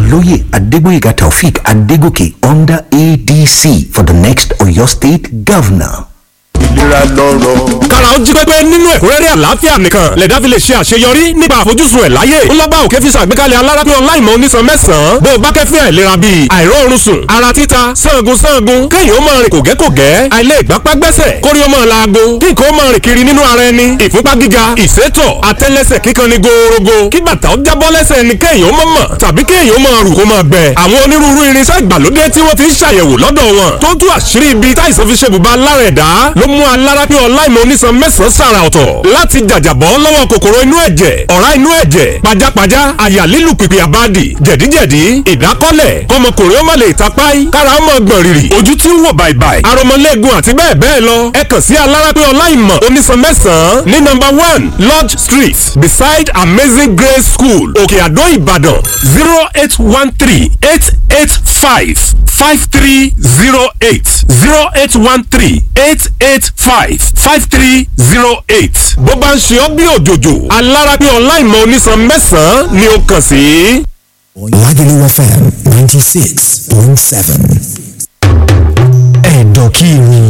Oloye Adegboyega Taufik Adegoke under ADC for the next Oyo State Governor. ìlera lọ́rọ̀. kára ó jí pépé nínú ẹ̀kúnrẹ́rẹ́ àlàáfíà nìkan lẹ̀dá fi lè ṣe àṣeyọrí nípa àfojúsùn ẹ̀ láyé ńlọ́gbà òkè fi ṣàgbékalẹ̀ alárápín ọláìmọ̀ onísan mẹ́sàn-án bó o bá kẹ́fín àìlera bíi àìróorun sùn ara títa sangun sangun kéèyàn ó máa rìn kògẹ́kògẹ́ àìlè ìgbápá gbẹ́sẹ̀ kórí ó máa laago kí nǹkan ó máa rìn kiri nínú ara ẹni ìfúnpá gíga ìsétọ̀ àtẹ́lẹsẹ̀ kíkan ni gòòrògò kí bàtà ó jábọ́ lẹ́sẹ̀ ni kéèyàn ó máa mọ̀ tàbí kéèyàn ó máa rù kó máa gbẹ àwọn onírúurú irinṣẹ́ ìgbàlódé tí wọ́n ti ń ṣàyẹ̀wò lọ́dọ̀ wọn tó tú àṣírí ibi táìsàn fi ṣe bùbá lára ẹ̀dá ló mú alárápín ọláìmọ̀ onísan mẹ́sàn-án sàrà ọ̀tọ̀ láti jàjàbọ́ lọ́wọ́ kòkòrò inú ẹ̀jẹ̀ ọ̀rá inú ẹ̀jẹ̀ pajápajá àyà lílù pìpì àbádì jẹ̀díjẹ̀dí ìdákọ́lẹ̀ kọmọkùnrin ó má lè tapáì kára ó mọ̀ gbọ̀n rìrì ojú tí ń wò bàìbàì aromọlẹ́gun àti bẹ́ẹ̀ bẹ́ẹ̀ lọ ẹ kàn sí alárápín ọláìmọ̀ onísan mẹ́sàn-án ní nọ́mbà one lodge street beside amazing grace school òkè àdó ìbàdàn zero eight one three eight eight five five three zero eight zero eight one three eight eight five five three zero eight. bó bá ń ṣe ọ́ bí òjòjò alárápí ọláìmọ̀ onísan mẹ́sàn-án ni ó kàn sí. Lagelu FM 96.7. Ẹ̀dọ̀kìrì.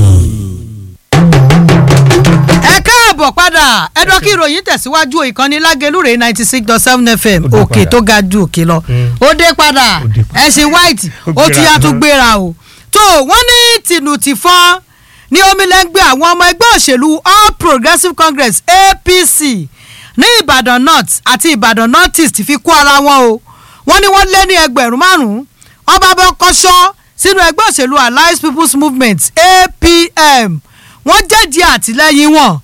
ẹ káàbọ̀ padà ẹ̀dọ́ kí ìròyìn tẹ̀síwájú ìkànnì lágẹlúrè ninety six dot seven fm òkè tó ga ju òkè lọ ó dé padà ẹ̀sìn white ó ti yá tún gbéra o tó wọ́n ní tìǹù tìfọ́n ní omilẹ́ngbẹ́ àwọn ọmọ ẹgbẹ́ òṣèlú all progressives congress apc ní ìbàdàn north àti ìbàdàn north east fi kó ara wọn o wọ́n ní wọ́n lé ní ẹgbẹ̀rún márùn-ún wọ́n bá bọ́ kọ́ṣọ́ sínú ẹgbẹ́ òṣèlú alliance people's movement apm wọ́n jẹ́jẹ́ àtìlẹ́yìn wọn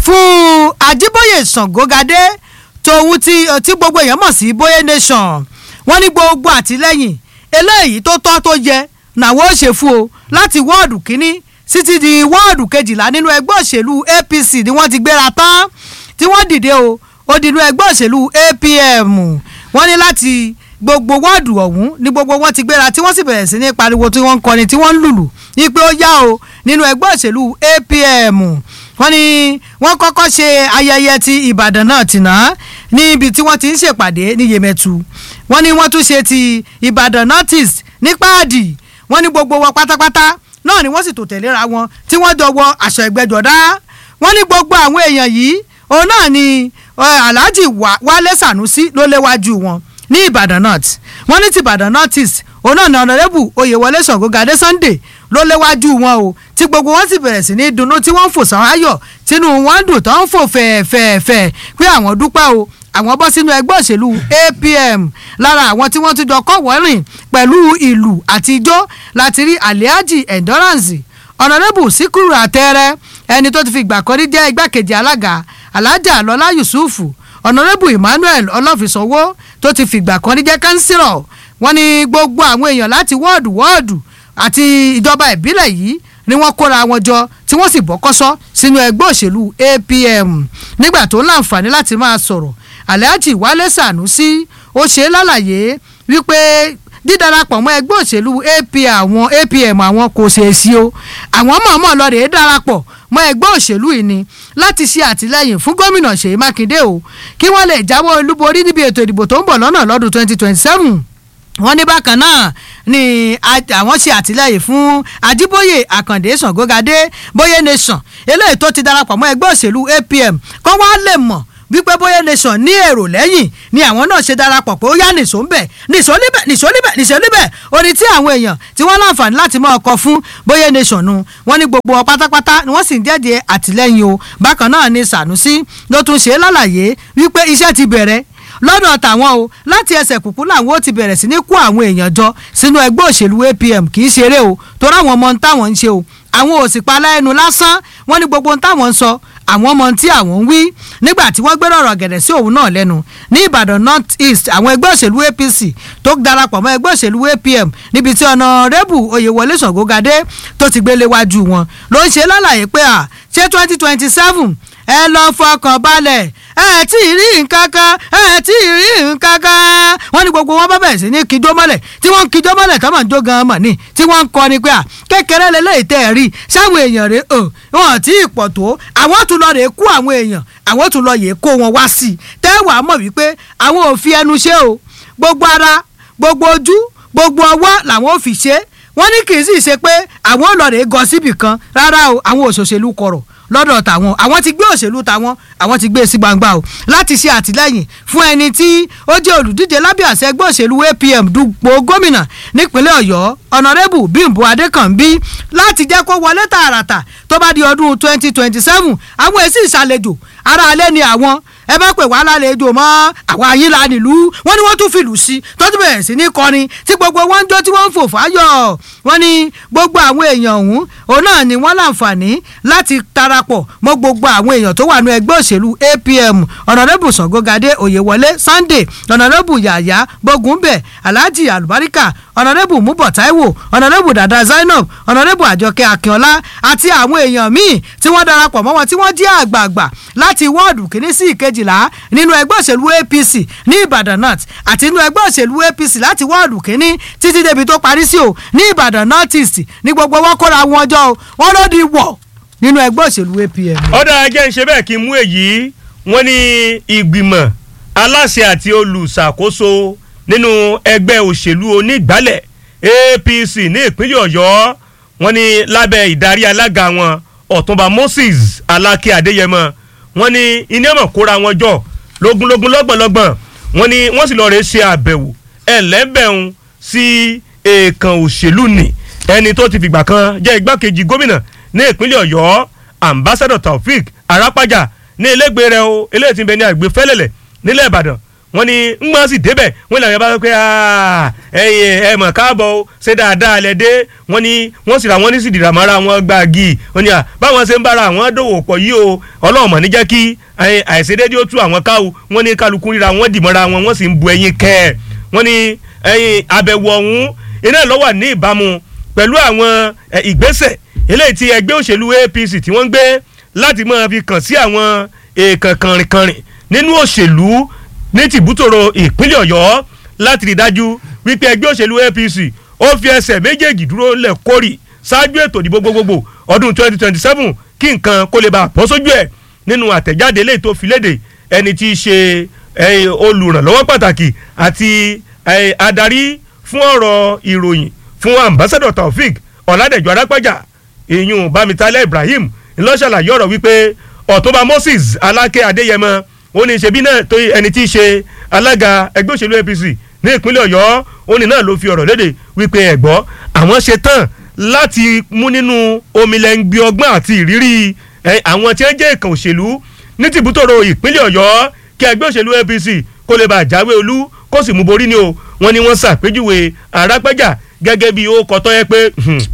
fún ajíbóyè ṣàngógadé tòun tí tí gbogbo èèyàn mọ̀ sí bóyé nation wọ́n ní gbogbo àtìlẹ́yìn eléyìí tó tọ́ tó yẹ làwọn ò ṣe fún o láti wọ́ọ̀dù kínní títí di wọ́ọ̀dù kejìlá nínú ẹgbẹ́ òṣèlú apc ni wọ́n ti gbéra tán tí wọ́n dìde o ó dínú ẹgbẹ́ òṣèlú apm wọ́n ní láti gbogbo wọ́ọ̀dù ọ̀hún ní gbogbo wọn ti gbéra tí wọ́n sì bẹ̀rẹ̀ sí ní pariwo tí wọ́n ń kọrin tí wọ́n ń lùlù ní pé ó yá o nínú ẹgbẹ́ òṣèlú apm wọ́n ní wọ́n kọ́kọ́ ṣe ayẹyẹ ti ìbàdàn náà tìǹà níbi tí wọ́n ti ń ṣèpàdé ní yemẹtu wọ́n ní wọ́n tún ṣe ti ìbàdàn northeast ní páàdì wọ́n ní gbogbo wọn pátápátá náà ni wọ́n sì tò tẹ̀léra wọn tí wọ́n jọ wọ aṣọ ẹgbẹ́jọdá wọ́n ní gbogbo àwọn èèyàn yìí òun náà ni alhaji wálé sanusi ló léwájú wọn ní ìbàdàn north wọ́n ní ti ìbàdàn north east òun náà ni ọ̀nàrẹ́bù oyèwọlé ṣàngógadé sunday ló léwájú wọn o tí gbogbo wọn sì bẹ̀rẹ̀ sí ní dunnú tí wọ́n ń fò sáráyọ̀ tínú wọn dùn tó ń fò fẹ̀ẹ̀fẹ̀ẹ̀fẹ̀ pé àwọn dúpẹ́ o àwọn bọ́ sínú ẹgbẹ́ òṣèlú apm lára àwọn tí wọ́n ti jọ kọ́ wọ́rìn pẹ̀lú ìlú àti ijó láti rí aliaji endurance ọ̀nàrẹ́bù síkúrú àtẹ́rẹ́ ẹni tó ti fi ìgbà kan rí jẹ́ igbákejì alága alájà lọ́lá yusufu ọ̀nàrẹ́bù emmanuel ọlọ́fisọ̀wọ́ tó ti fi ìgbà kan rí jẹ́ kánsílọ̀ wọ́n ní gbogbo àwọn èèyàn láti wọ́ọ̀dù wọ́ọ̀dù àti ìjọba ìbílẹ̀ yìí ni wọ́n kóra wọn jọ tí wọ́n sì bọ́kọ́sọ́ sínú ẹgbẹ́ òṣèlú apm nígbà tó láǹfààní láti máa sọ̀rọ̀ alhaji wálé sànúsí ó ṣe é lálàyé wípé dídarapọ̀ mọ́ ẹgbẹ́ òṣèlú ap àwọn apm àwọn kò ṣeé sí o àwọn mọ̀ọ́mọ̀ lọ rèé darapọ̀ mọ́ ẹgbẹ́ òṣèlú yìí ni láti ṣe àtìlẹ́yìn fún gómìnà ṣèyí mákindé o kí wọ́n lè jáwọ́ olúborí níbi ètò ìdìbò tó ń bọ̀ lọ́nà lọ́dún twenty twenty seven wọ́n ní bákan náà ni àwọn ṣe àtìlẹyìn fún ajíbóyè àkàndé ṣàngógadé bóyé nation eléyìí tó ti darapọ̀ mọ́ ẹgbẹ́ òṣèlú apm kọ́ wá lè mọ̀ wípé bóyá nation ní èrò lẹ́yìn ni àwọn náà ṣe darapọ̀ pé ó yá nìṣó ń bẹ̀ nìṣó níbẹ̀ nìṣó níbẹ̀ nìṣó níbẹ̀ orí tí àwọn èèyàn tí wọ́n láǹfààní láti máa kọ fún bóyá nation nu wọ́n ní gbogbo wọn pátápátá ni wọ́n sì ń jẹ́jẹ́ àtìlẹ́yìn o bákan náà ni sanusi ló tún ṣe lálàyé wípé iṣẹ́ ti bẹ̀rẹ̀ lọ́dọ̀ tàwọn o láti ẹsẹ̀ kùkú làwọn ó ti bẹ̀rẹ̀ sí ní kó àwọn èèyàn jọ sínú ẹgbẹ́ òṣèlú apm kì í ṣeré o torí àwọn ọmọ táwọn ń ṣe o àwọn ò sì pa láẹnu lásán wọ́n ní gbogbo táwọn ń sọ àwọn ọmọ tí àwọn ń wí nígbà tí wọ́n gbérò ọ̀rọ̀ gẹ̀dẹ̀ sí òun náà lẹ́nu ní ìbàdàn north east àwọn ẹgbẹ́ òṣèlú apc tó darapọ̀ mọ́ ẹgbẹ́ òṣèlú apm níbi tí ọ̀nàrẹ́bù oyèwọlé ṣàngógadé tó ti gbélé wájú wọn ló ń ṣe lálàyé pé à ṣé twenty twenty seven ẹ lọ fọkàn balẹ̀ ẹ tí ì rí nǹkan kan ẹ tí ì rí nǹkan kan wọ́n ní gbogbo wọn bá bẹ̀rẹ̀ sí ní kíjó mọ́lẹ̀ tí wọ́n ń kíjó mọ́lẹ̀ tó máa ń jó gan mọ̀ ní tí wọ́n ń kọ́ ni pé à kékeré lélẹ́yìí tẹ́ ẹ rí sáwọn èèyàn rẹ̀ ọ̀ wọn tí ì pọ̀ tó àwọn tún lọ rè kó àwọn èèyàn àwọn tún lọ yè kó wọn wá sí i tẹ́ wàá mọ̀ wípé àwọn ò fi ẹnu ṣe o gbogbo ara gbogbo ojú gbogbo ọwọ́ làwọn ò fi ṣe é wọ́n ní kì í sì ṣe pé àwọn olóòrè gọ síbì kan rárá o àwọn òṣòṣèlú kọ̀rọ̀ lọ́dọ̀ tàwọn àwọn ti gbé òṣèlú tàwọn àwọn ti gbé e sí gbangba o láti ṣe àtìlẹ́yìn fún ẹni tí ó jẹ́ olùdíje lábẹ́ àṣẹ ẹgbẹ́ òṣèlú APM dupò gómìnà nípínlẹ̀ Ọ̀yọ́ ọ̀nàrẹ́bù Bímbọ́ Adékànbí láti jẹ́ kó wọlé tààràtà tó bá di ọdún twenty twenty seven àwọn èsì ìṣàlejò ara alẹ́ ni àwọn ẹ bá pè wá lálejò mọ́ àwọn ayíla nílùú wọ́n ní wọ́n tún fìlù sí tọ́jú bẹ̀rẹ̀ sí ní kọrin tí gbogbo wọn ń jó tí wọ́n ń fò fáyọ̀ wọ́n ní gbogbo àwọn èèyàn ọ̀hún òun náà ni wọ́n láǹfààní láti darapọ̀ mọ́ gbogbo àwọn èèyàn tó wà ní ẹgbẹ́ òṣèlú APM ọ̀nàdẹ́bù Ṣàngógadé Oyèwọlé Sunday ọ̀nàdẹ́bù Yàyà Bógúnbẹ̀ Alhaji Alubarika ọ̀nàdẹ́bù Múbọ̀ Táíwò ọ̀nàdẹ́bù Dàda Zainab ọ̀nàdẹ́bù Àjọkẹ́ Akínọlá àti àwọn èèyàn míì tí wọ́n darapọ̀ mọ́ wọn tí wọ́n jẹ́ àgbààgbà láti wọ́ọ̀dù kìíní sí ìkejìlá nínú ẹgbẹ́ òṣèlú APC ní Ìbàdàn North àti nínú ẹgbẹ́ òṣèlú APC láti wọ́ọ̀dù kìíní títí débi tó parí sí o ní Ìbàdàn North East ní gbogbo wọn kóra wọn jọ o wọn ló di wọ̀ nínú ẹgbẹ́ òṣèlú APM. ọ̀dà ajẹ́ ń ṣe bẹ́ẹ̀ kí n mú èyí wọ́n ní ìgbìmọ̀ aláṣẹ àti olùṣàkóso nínú ẹgbẹ́ òṣèlú onígbàlẹ̀ APC ní ìpínlẹ̀ Ọ̀yọ́ wọ́n ní lábẹ́ ìdarí alága wọn Ọ̀túnba Moses Aláké Adéyẹmọ wọ́n ní iná mọ̀ kóra wọn jọ lógúnlógún lọ́gbọ̀nlọ́gbọ̀n wọ́n ní wọ́n sì lọ́ọ́ rẹ̀ ṣe àbẹ̀wò ẹ̀lẹ́bẹ̀rún sí èèkàn òṣèlú nì ẹni tó ti fìgbà kan jẹ́ igbákejì gómìnà ní ìpínlẹ̀ Ọ̀yọ́ ambassador Taofik Arapaja ní ilégbè rẹ̀ o eléyìí ti ń bẹ ní àgbè fẹ́lẹ̀lẹ̀ nílẹ̀ Ìbàdàn wọ́n ní ń gbọ́n sì débẹ̀ wọ́n làwọn bá pẹ́ ẹ̀yìn ẹ̀ mọ̀ káàbọ̀ o ṣé dáadáa lẹ dé wọ́n ní wọ́n sì ra wọ́n ní sì dìrà mọ́ra wọn gbági wọ́n ní à báwọn ṣe ń bára àwọn dòwò pọ̀ yìí o ọlọ́run mọ̀ ní jẹ́ kí àìṣedéédé ó tú àwọn káwo wọ́n ní kálukú ríra wọ́n dì mọ́ra wọn wọ́n sì ń bu ẹyin kẹ́ ẹ̀ wọ́n ní ẹyin àbẹ̀wò ọ̀hún iná ló wà ní ìbámu pẹ̀lú àwọn ìgbésẹ̀ eléyìí tí ẹgbẹ́ òṣèlú APC tí wọ́n ń gbé láti máa fi kàn sí àwọn èèkàn kànrìnkànrìn nínú òṣèlú ní tìbútòrò ìpínlẹ̀ Ọ̀yọ́ láti rí dájú wípé ẹgbẹ́ òṣèlú APC ó fi ẹsẹ̀ méjèèjì dúró lẹ̀ kórì ṣáájú ètò ìdìbò gbogbogbò ọdún 2027 kí nǹkan kó lè bá bọ́ sójú ẹ̀ nínú àtẹ̀jáde eléyìí tó fi léde ẹni tí í ṣe olùrànlọ́wọ́ pàtàkì àti adarí fún ọ̀rọ̀ ìròyìn fún ambassador Taofik Ọ̀làdẹ̀jọ́ Arápájà ìyún Bámitálẹ̀ Ibrahim ńlọ́ṣàlàyé ọ̀rọ̀ wípé Ọ̀túnba Moses Aláké Adéyẹmọ ó ní ṣe bí náà tó ẹni tí í ṣe alága ẹgbẹ́ òṣèlú APC ní ìpínlẹ̀ Ọ̀yọ́ ó ní náà ló fi ọ̀rọ̀ léde wípé ẹ̀gbọ́ àwọn ṣe tán láti mú nínú omilẹ̀ngbí ọgbọ́n àti ìrírí àwọn tí wọ́n jẹ́ ìkàn òṣèlú ní tìbútòrò ìpínlẹ̀ Ọ̀yọ́ kí ẹgbẹ́ òṣèlú APC kó lè bá jáwé olú kó sì mú borí ni o wọ́n ní wọ́n ṣàpèjúwe Arápájà gẹ́gẹ́ bí ó kọ́tọ́ yẹ pé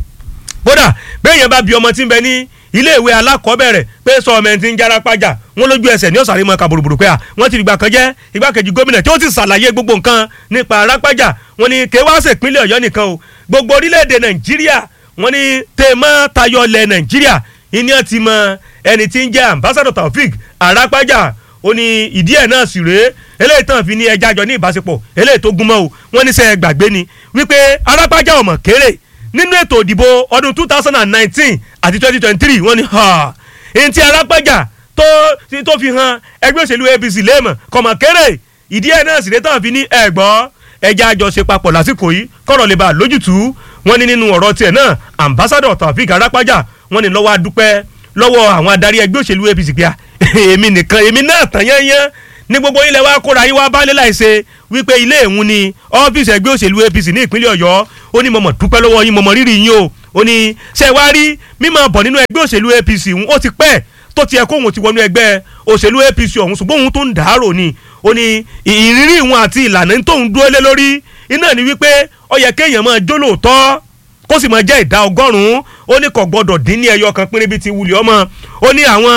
kódà bẹ́ẹ̀ yẹn bá bí ọmọ tí ń bẹ ní iléèwé alákọ̀ọ́bẹ̀rẹ̀ pé sọ ọmọ ẹni tí ń jára pàjà wọn lójú ẹsẹ̀ ní ọ̀sàrí mọ́ kaburuburu pé à wọ́n ti ìgbà kan jẹ́ igbákejì gómìnà tí ó ti ṣàlàyé gbogbo nǹkan nípa arápájà wọn ni kéwàásẹ̀ ìpínlẹ̀ ọ̀yọ́ nìkan o gbogbo orílẹ̀-èdè nàìjíríà wọn ni tèmọ́ tayọ lẹ̀ nàìjíríà ìní ti mọ ẹni tí ń jẹ́ ambassador taofik arápájà ó ní ìdí ẹ̀ náà sì rèé eléyìí tán fi ní ẹja jọ ní ìbáṣepọ̀ eléyìí tó gúnmọ́ o wọ́n ní sẹ́ gbàgbé ni wípé arápájà ọmọ kéré nínú ètò ìdìbò ọdún two thousand and nineteen àti twenty twenty three wọ́n ní ẹni tí alápájà tó tó fi hàn ẹgbẹ́ òṣèlú APC léèmọ̀ kọ̀mọ̀ kéré ìdí ẹ̀ náà sì lè tàn fi ní ẹ̀gbọ́ ẹja àjọṣe papọ̀ lásìkò yìí kọ̀rọ̀ lè bá a lójútùú wọ́n ní nínú ọ̀rọ̀ tiẹ̀ náà ambassador Taofik Arápájà wọ́n ní lọ́wọ́ adúpẹ́ lọ́wọ́ àwọn adarí ẹgbẹ́ òṣèlú APC pé èmi nìkan èmi náà tàn yányán ní gbogbo ilẹ̀ wa kóra yín wá bálé láìse wípé ilé ìhun ni ọ́fíìsì ẹgbẹ́ òṣèlú APC ní ìpínlẹ̀ Ọ̀yọ́ ó ní mọ̀mọ́ dúpẹ́ lọ́wọ́ yín mọ̀mọ́ rírì yín o ó ní ṣe wá rí mímọ̀ bọ̀ nínú ẹgbẹ́ òṣèlú APC òun ó ti pẹ́ tó tiẹ̀ kó òun ti wọnú ẹgbẹ́ òṣèlú APC ọ̀hún ṣùgbọ́n òun tó ń dàárò ni ó ní ìrírí ìwọn àti ìlànà tóun dúró lé lórí iná ni wípé ó yẹ kéèyàn máa jó lóòótọ́ kó sì máa jẹ́ ìdá ọgọ́rùn-ún ó ní kò gbọ́dọ̀ dín ní ẹyọ kan pínrín bí ti wulẹ̀ ọmọ ó ní àwọn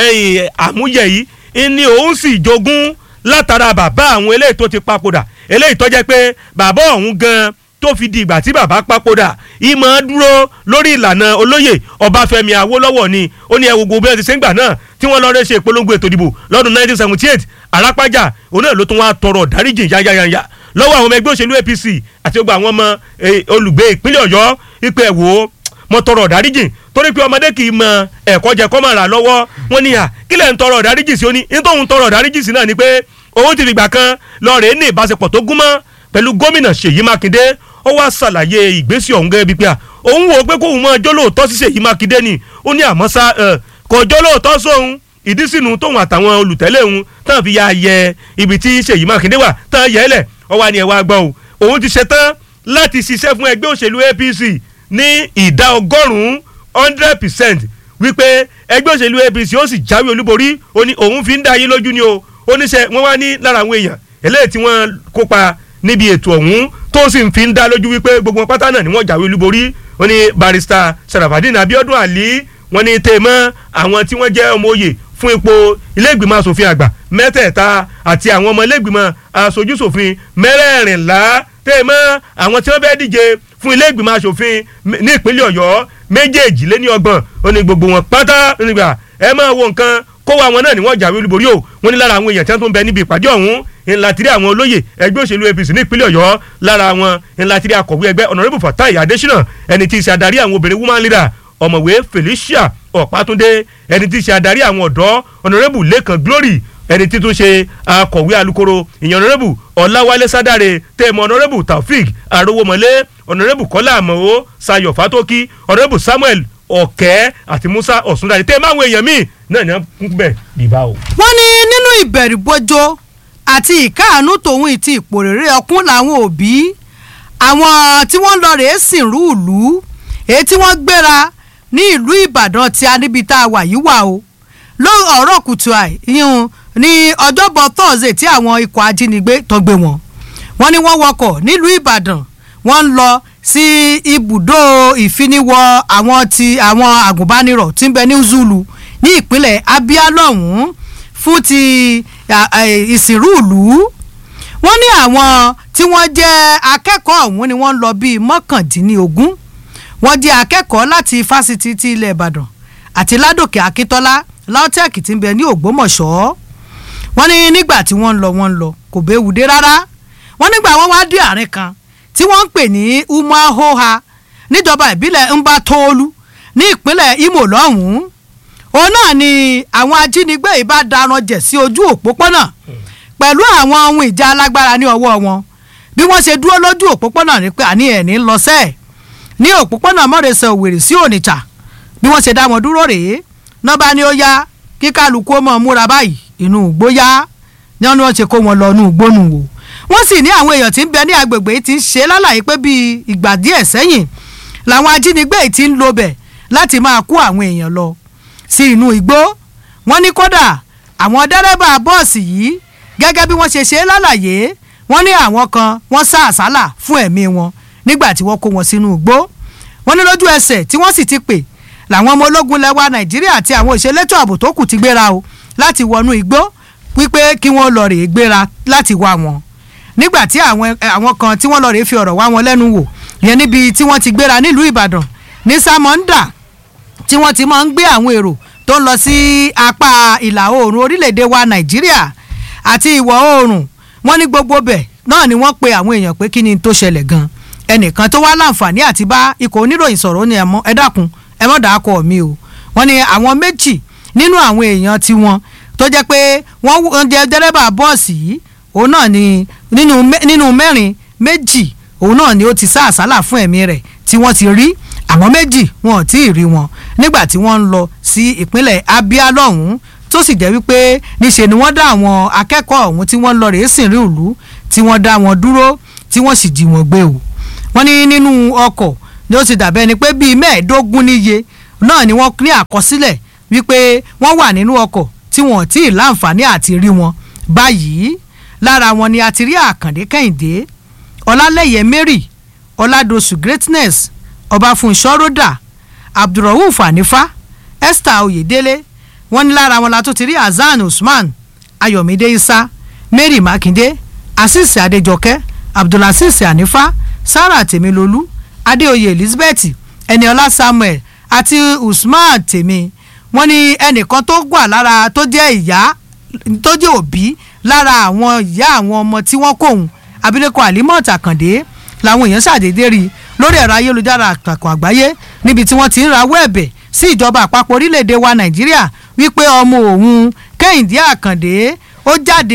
àmúyẹ yìí ní òun sì jogún látara bàbá àwọn eléyìí tó ti papòdà eléyìí tó jẹ́ pé bàbá ọ̀hún gan tó fi di ìgbà tí bàbá papòdà ìmọ̀ dúró lórí ìlànà olóyè ọbáfẹ́mi awólọ́wọ̀ ni ó ní ẹwù gbogbo bí wọ́n ti ṣe ń gbà náà tí wọ́n lọ́ọ́ rẹ́ ṣe ìpolongo ètò ìdìbò lọ́dún 1978 arápájà òun náà ló tún wá tọrọ dáríjì yáyáyáyá lọ́wọ́ àwọn ọmọ ẹgbẹ́ òṣèlú APC àti gbogbo àwọn ọmọ olùgbé ìpínlẹ̀ ọ̀yọ́ ìpẹ́ wò ó mo tọrọ dáríjì torí pé ọmọdé kì í mọ ẹ̀kọ́ jẹ kọ́ máa rà lọ́wọ́ wọn ni à kílẹ̀ ń tọrọ dáríjì sí ó ní nítorí tọrọ dáríjì sí náà ni pé òun ti fìgbà kan lọ rèé ní ìbáṣepọ̀ tó gúnmọ́ pẹ̀lú gómìnà ṣèyí mákindé ó wá ṣàlàyé ìgbésí ọ̀hún gẹ́gẹ́ bíi pé à òun wò ó pé kóun máa jó lóòótọ́ sí ṣèyí mákindé ni ó ní àmọ́ sá kò jó lóòótọ́ sóhun ìdí sínú tóun àtàwọn olùtẹ́lẹ̀ òun tán fi ya yẹ ibi tí ṣèyí mákindé wà tán yẹ ẹ́ lẹ̀ ó wá ní ẹ wá gbọ́ o òun ti ṣetán láti ṣiṣẹ́ fún ẹgbẹ́ òṣèlú apc ní ìdá ọgọ́rùn-ún hundred percent wípé ẹgbẹ́ òṣèlú apc ó sì jáwé olúborí ó ní òun fi ń dá yín lójú ni o oníṣẹ́ wọn wá ní lára àwọn èèyàn eléyìí tí wọ́n kópa níbi ètò ọ̀hún tó sì ń fi ń dá lójú wípé gbogbo pátá náà ni wọ́n jáwé olúborí ó ní barista sarafadin abiodun ali wọ́n ní tèmọ́ àwọn tí wọ́n jẹ́ ọmọ òye fún ipò ilé-ìgbìmọ̀ asòfin àgbà mẹ́tẹ̀ẹ̀ta àti àwọn ọmọ ilé-ìgbìmọ̀ aṣojúṣòfin mẹ́rẹ̀ẹ̀rìnlá tèmọ́ àwọn tí wọ́n bẹ́ẹ̀ díje fún ilé-ìgbìmọ̀ asòfin ní ìpínlẹ̀ ọ̀yọ́ méjèèjì lé ní ọgbọ̀n ó ní gbogbo wọn pátá nígbà ẹ máa wo nǹkan kó wa wọn náà ni wọ́n jáwé olúborí o wọ́n ní lára àwọn èèyàn tí wọ́n tún bẹ níbi ìpàdé ọ̀hún ńlá tiri àwọn olóyè ẹgbẹ́ òṣèlú apc ní ìpínlẹ̀ ọ̀yọ́ lára wọn ńlá tiri akọ̀wé ẹgbẹ́ honourable fatai adesina ẹni tí í ṣe adarí àwọn obìnrin woman leader ọ̀mọ̀wé felicia ọ̀pátúndé ẹni tí í ṣe adarí àwọn ọ̀dọ́ honourable lẹ́kàn glory ẹni tí tún ṣe akọ̀wé alukoro ìyẹn honourable ọ̀làwálé sádàrè tẹ̀mọ̀ honourable taofik arówómọlé honourable kọ́lá àmọ́ sayọ̀ fatoki honourable samuel ọ̀kẹ́ àti musa ọ̀sùndàdé tẹ́ máwọn èèyàn míì náà ní wọ́n bẹ̀ bíbá o. wọ́n ní nínú ìbẹ̀rùbojo àti ìkáàánú tòun ìtì ìpòrèrè ọkùn làwọn òbí àwọn tí wọ́n lọ rèé sìnrú ìlú èyí tí wọ́n gbéra ní ìlú ìbàdàn tí a níbi tá a wà yìí wà o lórí ọ̀rọ̀ kùtù àì yíyún ní ọjọ́bọ̀ thursday tí àwọn ikọ̀ ajínigbé tó gbé wọn wọ́n ní wọ́n wọkọ̀ nílùú ìbàdàn wọ́n ń lọ sí ibùdó ìfiniwọ àwọn ti àwọn àgùnbánirọ̀ tí ń bẹ ní zulu ní ìpínlẹ̀ abia lọ́hùn-ún fún ti ìsìnrú ìlú wọ́n ní àwọn tí wọ́n jẹ́ akẹ́kọ̀ọ́ ọ̀hún ni wọ́n ń lọ bíi mọ́kàndínlógún wọ́n jẹ́ akẹ́kọ̀ọ́ láti fásitì ti ilẹ̀ ìbàdàn àti ládòkè akíntọ́lá lautech tí ń bẹ ní ògbómọ̀ṣọ́ wọ́n ní nígbà tí wọ́n ń lọ wọ́n ń lọ kò béwu dé rárá wọ́n nígbà wọ́n wá dé àárín kan tí wọ́n ń pè ní umahoha níjọba ìbílẹ̀ mbatoolu ní ìpínlẹ̀ imo lọ́hùn-ún òun náà ni àwọn ajínigbé yìí bá daran jẹ̀ sí ojú òpópónà pẹ̀lú àwọn ohun ìjà alágbára ní ọwọ́ wọn bí wọ́n ṣe dúró lójú òpópónà ní pé àní ẹ̀ ní lọ sẹ́ẹ̀ ní òpópónà mọ́rẹ̀sẹ̀ òwèrè sí onitsha bí wọ́n ṣe dá wọn dúró rèé nọ́ba ni ó yá kí kálukú ó mọ̀ múra báyìí inú igbó yá ní wọn ni wọ́n ṣe kó wọn lọ inú igbó nù wò wọ́n sì ní àwọn èèyàn tí ń bẹ ní agbègbè yìí ti ń ṣe lálàyé pé bíi ìgbà díẹ̀ sẹ́yìn làwọn ajínigbé yìí ti ń lo bẹ̀ láti máa kó àwọn èèyàn lọ sí inú igbó wọ́n ní kódà àwọn dẹ́rẹ́bà bọ́ọ̀sì yìí gẹ́gẹ́ bí wọ́n ṣe ṣe lálàyé wọ́n ní àwọn kan wọ́n sá àsálà fún ẹ̀mí wọn nígbà tí wọ́n kó wọn sínú igbó wọ́n ní lójú ẹsẹ̀ tí wọ́n sì ti pè làwọn ọmọ ológun lẹwa nàìjíríà àti àwọn òṣèlétò ààbò tó kù ti gbéra o láti wọnú igbó wípé kí wọ́n lọ rèé gbéra láti wá wọn nígbà tí àwọn àwọn kan tí wọ́n lọ rèé fi ọ̀rọ̀ wá wọn lẹ́nu wò yẹn níbi tí wọ́n ti gbéra nílùú ìbàdàn ní sámọ́ńdà tí wọ́n ti máa ń gbé àwọn èrò tó ń lọ sí apá ìlà oòrùn orílẹ̀-èdè wa nàìjíríà àti ìwọ̀ oòrùn wọ́n ní gbogbo bẹ̀ náà ni wọ́n pe àwọn èèyàn pé kí ni tó ṣẹlẹ̀ gan ẹnìkan tó wá láǹfààní àti bá ikọ̀ oníròyìn sọ̀rọ̀ ó ní ẹ dákun ẹ mọ̀ dàá kọ mi o wọ́n ní àwọn méjì nínú àwọn èèyàn tiwọn tó jẹ́ pé wọ́n jẹ́ dẹ́rẹ́bà bọ́ọ̀sì yìí òun náà ni nínú mẹ́rin méjì òun náà ni ó ti sá àsálà fún ẹ̀mí rẹ̀ tí wọ́n ti rí àwọn méjì wọn ò tí ì rí wọn nígbà tí wọ́n ń lọ sí ìpínlẹ̀ abia lọ́hùn-ún tó sì jẹ́ wípé níṣe ni wọ́n dá àwọn akẹ́kọ̀ọ́ ọ̀hún tí wọ́n lọ rèé sìn rí ìlú tí wọ́n dá wọn dúró tí wọ́n sì jí wọn gbé o wọ́n ní nínú ọkọ̀ ni ó ti dàbẹ́ ni pé bíi mẹ́ẹ̀ẹ́dógún níye náà ni wọ́n ní àkọsílẹ̀ wípé wọ́n wà nínú ọkọ̀ tí wọ́n tí ì láǹfààní àti rí wọn báyìí lára wọn ni a ti rí àkàndé kẹ́hìndé ọlálẹ́yẹ mary ọládọ̀sù greatness ọbáfúnṣọ́ ròdà abdulrahuf hanifa esther oyedele wọ́n ní lára wọn la tó ti rí hasan usman ayọ̀mídé isa mary makinde asis adéjọkẹ́ abdulaziz hanifa sarah tèmilolú adéoyè elizabeth ẹniọlá samuel àti usman tèmi wọ́n ní ẹnìkan tó gbà lára tó jẹ́ ìyá tó jẹ́ òbí lára àwọn ìyá àwọn ọmọ tí wọ́n kóhun abilékọ alimot àkàndé làwọn èèyàn ṣàdédé rí lórí ẹ̀rọ ayélujára àtàkùn àgbáyé níbi tí wọ́n ti ń rawọ́ ẹ̀bẹ̀ sí ìjọba àpapọ̀ orílẹ̀-èdè wa nàìjíríà wípé ọmọ òun kẹ́hìndé àkàndé ó jáde ní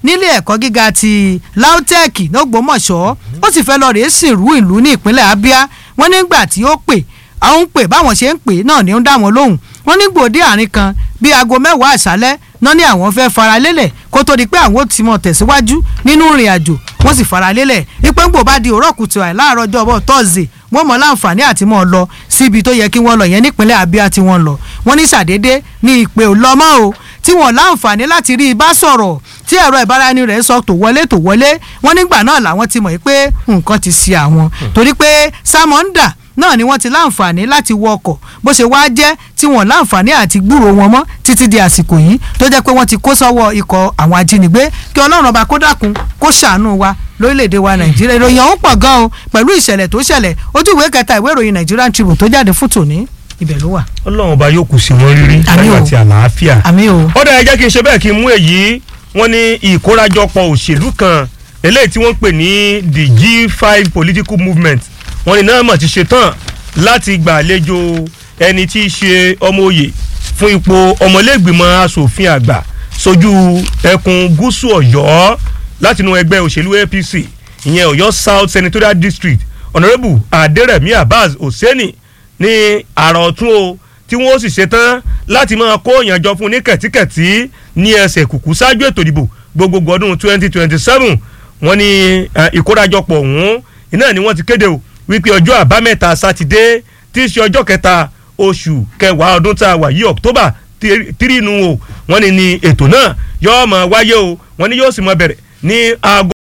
nílé ẹ̀kọ́ gíga ti lautech lọ́gbọ́mọ̀ṣọ́ ó sì fẹ́ lọ rèé sìnrú ìlú ní ìpínlẹ̀ abia wọ́n nígbà tí ó pè àwọn ń pè báwọn ṣe ń pè náà ni ó ń dá wọn lóhùn wọ́n ní gbòde àárín kan bíi aago mẹ́wàá àṣálẹ́ náà ní àwọn fẹ́ fara lélẹ̀ kó tó di pé àwọn ò ti mọ̀ tẹ̀síwájú nínú ìrìn àjò wọ́n sì fara lélẹ̀ ipò ń gbò bá di òrọ̀ kùtù àì láàárọ̀ ọjọ́ ọbọ̀ tọ́sídẹ̀ẹ́ wọ́n mọ̀ láǹfààní àti mọ̀ lọ síbi tó yẹ kí wọ́n lọ yẹn nípínlẹ̀ abia tí wọ́n lọ wọ́n ní sàdédé ní ìpè ò lọ mọ́ o tí wọ́n láǹfààní láti rí i bá sọ̀rọ̀ tí ẹ̀rọ ìbáraẹni rẹ̀ sọ tó wọlé tó wọlé wọ́n nígbà náà làwọn ti mọ̀ pé nǹkan ti ṣe àwọn torí pé samonda náà ni wọ́n ti láǹfààní láti wọ ọkọ̀ bó ṣe wá jẹ́ tí wọ́n láǹfààní àti gbúrò wọn mọ́ títí di àsìkò yìí tó jẹ́ pé wọ́n ti kó sọ́wọ́ ikọ̀ àwọn ajínigbé kí ọlọ́run ọba kó dákun kó ṣàánú wa lórílẹ̀‐èdè wa nàìjíríà ìròyìn ọ̀hún pọ̀ gan o pẹ̀lú ìṣẹ̀lẹ̀ tó ṣẹlẹ̀ ojú ìwé kẹta ìwé ìròyìn nigerian tribune tó jáde fún tòní ibẹ̀ ló wà. ọlọ́run ọba yóò kù sí wọn rírí Àmín o. láyọ̀ àti àlàáfíà. àmì o ó dáa ẹ jẹ́ kí n ṣe bẹ́ẹ̀ kí n mú èyí wọ́n ní ìkórajọpọ̀ òṣèlú kan eléyìí tí wọ́n ń pè ní the G5 political movement wọ́n ní náà mọ̀ ti ṣe tán láti gbàlejò ẹni tí í ṣe ọmọ òye fún ipò ọmọlẹ́gbìmọ̀ asòfin àgbà sójú ẹkùn gúúsù ọ̀yọ́ látinú ẹgbẹ́ òṣèlú APC ìyẹn ọ̀yọ́ South Senatorial District honourable adérẹ̀mí abbas hosseini ní àrà ọ̀tún o tí wọ́n sì ṣetán láti máa kó ìyànjọ fún ní kẹ̀tíkẹ̀tí ní ẹsẹ̀ kùkú ṣáájú ètò ìdìbò gbogbogbò ọdún twenty twenty seven wọ́n ní eh, ìkórajọpọ̀ ọ̀hún iná ni wọ́n ti kéde o wípé ọjọ́ àbámẹ́ta sátidé tí í ṣe ọjọ́ kẹta oṣù kẹwàá ọdún tá a wà yí october tírínú o wọ́n ní ní ètò náà yóò máa wáyé o wọ́n ní yóò sì máa bẹ̀rẹ̀ ní aago